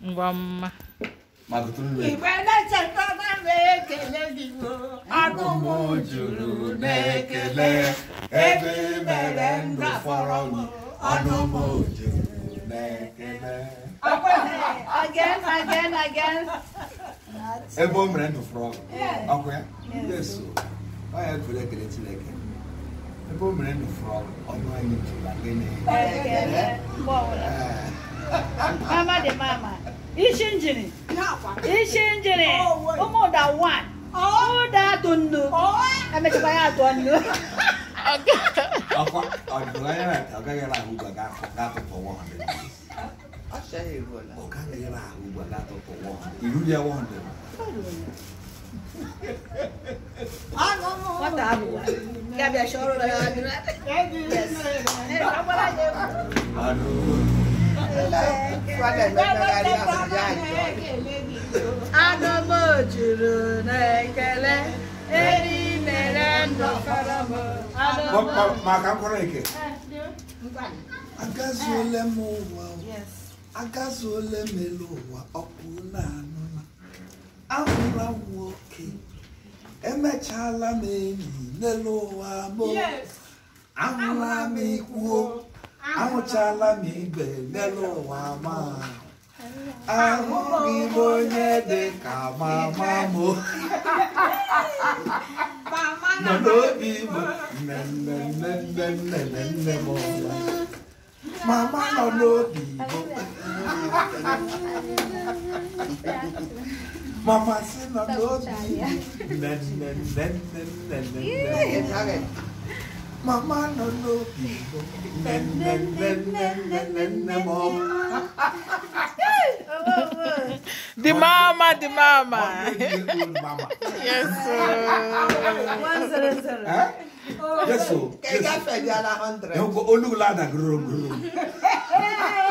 ngwa mma ma gụtụrụ m Igbe na-echetara m ekele gị o. Ọnụ m juru n'ekele ebe ị mere ndụ fọrọ m ọnụ m juru n'ekele Again, again, again. ebe o mere ndụ fọrọ m ọkwa ya yeso ọ ya kwere ekele chineke ebe o mere ndụ fọrọ m ọnụ anyị juru na gịnị Ekele. Mgbe ọbụla. Ee. Mama dị mama. Isi njiri. N'akwa. Isi njiri. Oh, wait. Ụmụ ụda one. Ụda atụ nnu. Emechakwa ya atụ nnu. ọkwa ọdụrụ anya na ọ gaghị ahụ ugbu a ga-atụpụ nwa ha Ọ sịghị ego na. ọ gaghị ahụ ugbu a ga-atụpụ nwa ha iru ya nwa ha Ọnụ m Nwata abụwa. Ya bịa chọrọ ya ọdụrụ. Yes. Eh, agbara ya egwu. anụ Kwa na-emegharị ahụ ya ajọ. Anụ m juru n'ekele. Eri mere ndụ fọrọ m. Anụ m. Ma- ma- maka mkpọrọ eke ngwanụ. agazuole m ụwa Yes. agazuole m elu ụwa ọkụ na anụ na ahụra m nwoke emechaala m enyi n'elu ụwa m Yes. ahụla m ikwuo ahụchala m ibe n'elu ụwa ma ahụghị m onye dị ka mama m Mama nọ na n'obi m nne nne nne nne nne nne nne m ọla mama nọ n'obi m mama si nọ n'obi m nne nne nne nne nne nne Ị nne naghị. mama nọ n'obi m nne nne nne nne nne nne nne m ọla the mama the mama mama yes sir. One zero zero. Eh? Yes, so. Ka ị gafebiela 100. Olu la da gụrụ gụrụ.